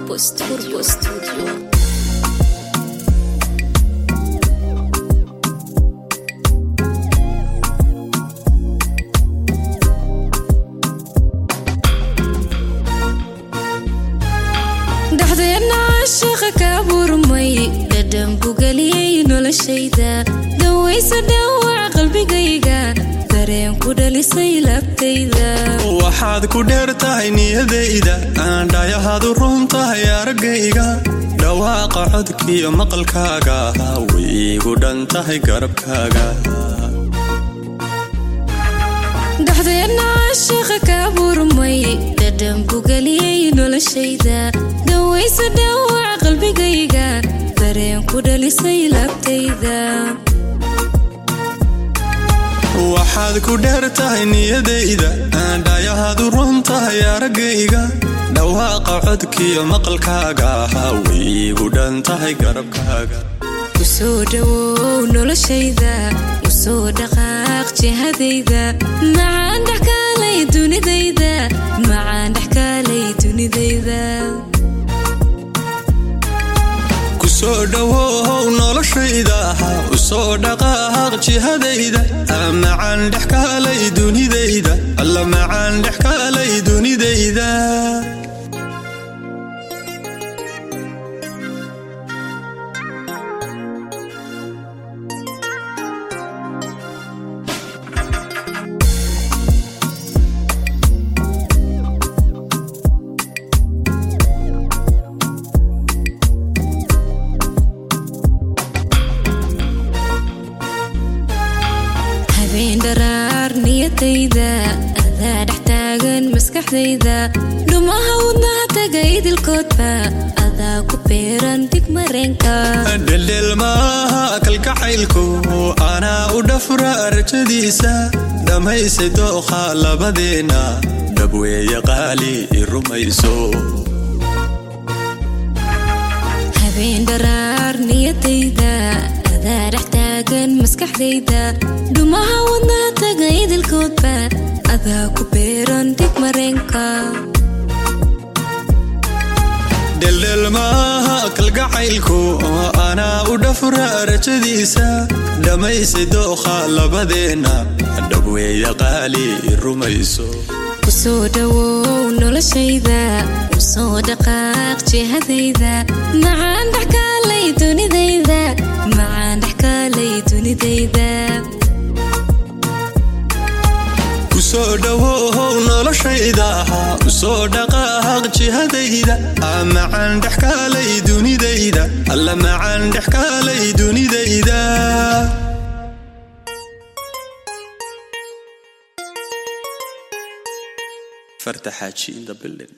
Turbo Studio. Studio. dhexdeenna caashaqa kaa burmay dhadhanku geliyey noloshayda dawaysa dhaawac qalbigayga dareenku dhalisay laabtayda waxaad ku dheer tahay niyadayda aan dhayahaadu run tahay araggayga dhawaaqa codkiyo maqalkaaga way iigu dhan tahay garabkaaga dhexdeenna caashaqa kaa burmay dhadhanku geliyey noloshayda dawaysa dhaawac qalbigayga dareenku dhalisay laabtayda waxaad ku dheer tahay niyadayda aan dhayahaadu run tahay araggayga dhawaaqa codkiyo maqalkaaga way iigu dhan tahay garabkaaga usoo dhawow noloshayda usoo dhaqaaq jihadayda macaan dhexkaalay dunidayda macaan dhexkaalay dunidayda kusoo dhowow noloshayda usoo dhaqaaq jihadayda macaan dhex kaalay dunidayda alla macaan dhex kaalay dunidayda habeen dharaar niyadayda adaa dhex taagan maskaxdayda dhumaha wadnaha taga idilkoodba adaa ku beeran dig mareenka dheldhel maaha kalgacaylku anaa u dhafra rajadiisa dhammaysay dookha labadeena dhabweeye qaali i rumayso habeen dharaar niyadayda adaa dhex taagan maskaxdayda dhumaha wadnaha taga idilkoodba adaa ku beeran dig mareenka dheldhel maaha kalgacaylku anaa u dhafra rajadiisa dhammaysay dookha labadeena dhabweeye qaali i rumayso usoo dhawow noloshayda usoo dhaqaaq jihadayda macaan dhexkaalay dunidayda macaan dhexkaalay dunidayda kusoo dhowow noloshayda usoo dhaqaaq jihadayda macaan dhex kaalay dunidayda alla macaan dhex kaalay dunidayda farta xaaji in the building